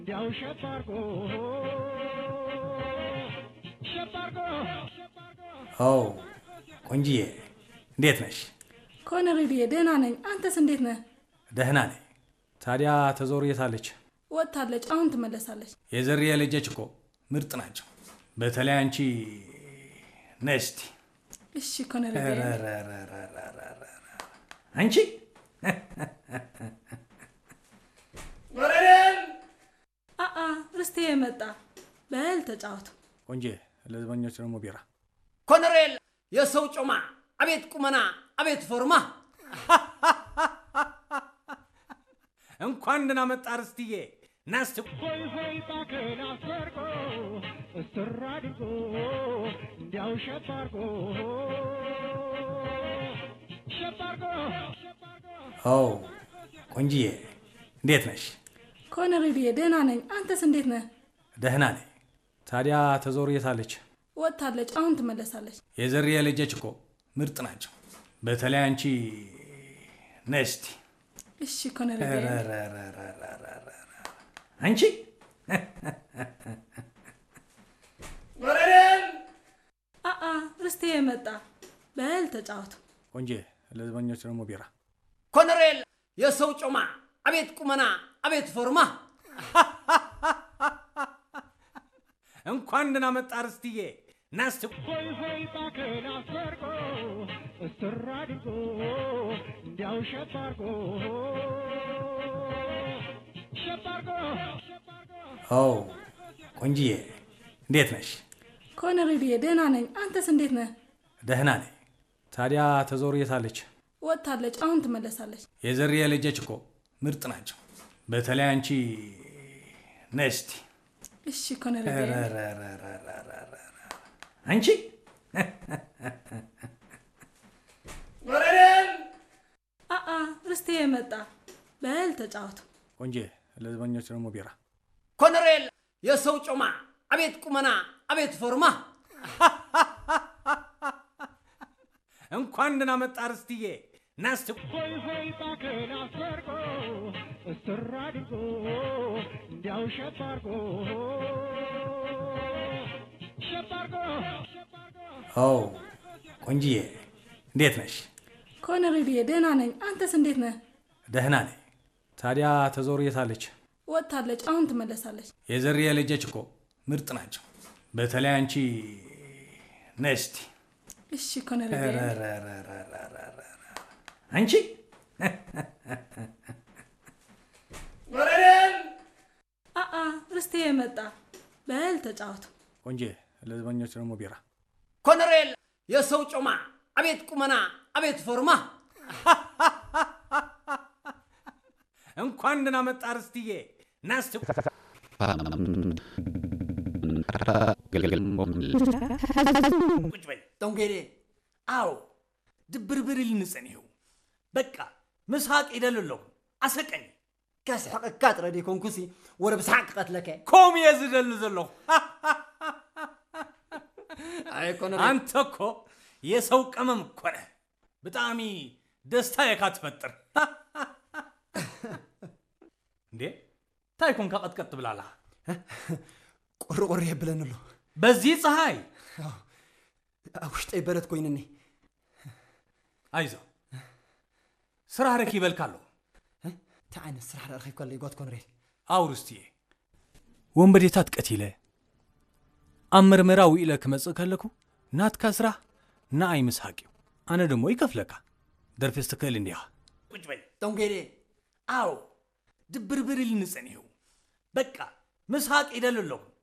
እንዲያው ሸባርጎ ሸባርጎ ኦ ቆንጂዬ እንዴት ነሽ? ኮነሬድዬ ደህና ነኝ። አንተስ እንዴት ነህ? ደህና ነኝ። ታዲያ ተዞር የታለች? ወጥታለች፣ አሁን ትመለሳለች። የዘርዬ ልጆች እኮ ምርጥ ናቸው። በተለይ አንቺ ነስቲ እሺ ኮነሬድዬ። አንቺ አአ ርስቴ የመጣ በል ተጫወቱ። ቆንጄ ለዘበኞች ደግሞ ቢራ ኮሎኔል የሰው ጮማ፣ አቤት ቁመና፣ አቤት ፎርማ። እንኳን ደህና መጣ ርስትዬ። ናስት ሆይ ሆይ ባክን አስወርቆ እስር አድርጎ እንዲያው ሸባርጎ ሸባርጎ ኦ ቆንጂዬ እንዴት ነሽ? ኮነሬድዬ ደህና ነኝ። አንተስ እንዴት ነህ? ደህና ነኝ። ታዲያ ተዞር የታለች? ወጥታለች፣ አሁን ትመለሳለች። የዘርዬ ልጆች እኮ ምርጥ ናቸው። በተለይ አንቺ ነስቲ እሺ ኮነሬድዬ። አንቺ አአ ርስቴ የመጣ በል ተጫወቱ። ቆንጄ ለዘበኞች ደግሞ ቢራ ኮሎኔል የሰው ጮማ፣ አቤት ቁመና፣ አቤት ፎርማ። እንኳን ደህና መጣ ርስትዬ። ናስት ሆይ ሆይ ባክን አስወርቆ እስር አድርጎ እንዲያው ሸባርጎ ሸባርጎ ኦ ቆንጂዬ እንዴት ነሽ? ኮነሬድዬ ደህና ነኝ። አንተስ እንዴት ነህ? ደህና ነኝ። ታዲያ ተዞር የታለች? ወጥታለች፣ አሁን ትመለሳለች። የዘርዬ ልጆች እኮ ምርጥ ናቸው። በተለይ አንቺ ነስቲ እሺ ኮነሬድዬ። አንቺ አአ ርስቴ የመጣ በል ተጫወቱ። ቆንጄ ለዘበኞች ደግሞ ቢራ ኮሎኔል የሰው ጮማ፣ አቤት ቁመና፣ አቤት ፎርማ። እንኳን ደህና መጣ ርስትዬ። ናስት ሆይ ሆይ ባክን አስወርቆ እስር አድርጎ እንዲያው ሸባርጎ ሸባርጎ ኦ ቆንጂዬ እንዴት ነሽ? ኮነሬድዬ ደህና ነኝ። አንተስ እንዴት ነህ? ደህና ነኝ። ታዲያ ተዞር የታለች? ወጥታለች፣ አሁን ትመለሳለች። የዘርዬ ልጆች እኮ ምርጥ ናቸው። በተለይ አንቺ ነስቲ እሺ ኮነሬድዬ። አንቺ አአ ርስቴ የመጣ በል ተጫወቱ። ቆንጄ ለዘበኞች ደግሞ ቢራ ኮሎኔል የሰው ጮማ፣ አቤት ቁመና፣ አቤት ፎርማ። እንኳን ደህና መጣ ርስትዬ። ናስት ቁጭ በይ ጦንጌዴ አዎ ድብርብር ልንጸኒው በቃ ምስሓቅ ይደልለኹ ኣሰቀኒ ከስሕቕካ ጥረ ደይኮንኩሲ ወረ ብስሓቅ ክቐትለከ ከምኡ እየ ዝደሊ ዘለኹ ኣይ ኮሎኔል አንተ እኮ የሰው ቀመም እኮ ነህ ብጣዕሚ ደስታ የካ ትፈጥር እንዴ እንታይ ኮንካ ቀጥቀጥ ትብላላ ቁርቁር የብለን ኣሎ በዚህ ፀሐይ ኣብ ውሽጠይ በረት ኮይኑኒ አይዞ ስራ ረኪበልካ ኣለዎ እንታይ ዓይነት ስራሕ ረኺብካ ኣሎ ይጓት ኮሎኔል ኣውርስትየ ወንበዴታት ቀቲለ ኣብ መርመራ ውኢለ ክመጽእ ከለኩ ናትካ ስራሕ ንኣይ ምስሓቅ እዩ ኣነ ደሞ ይከፍለካ ደርፊ ዝተክእል እንዲኻ ቁጭ በይ ጦንጌዴ ኣዎ ድብርብር ኢል ንጸኒሑ በቃ ምስሓቅ ይደሊ ኣለኹ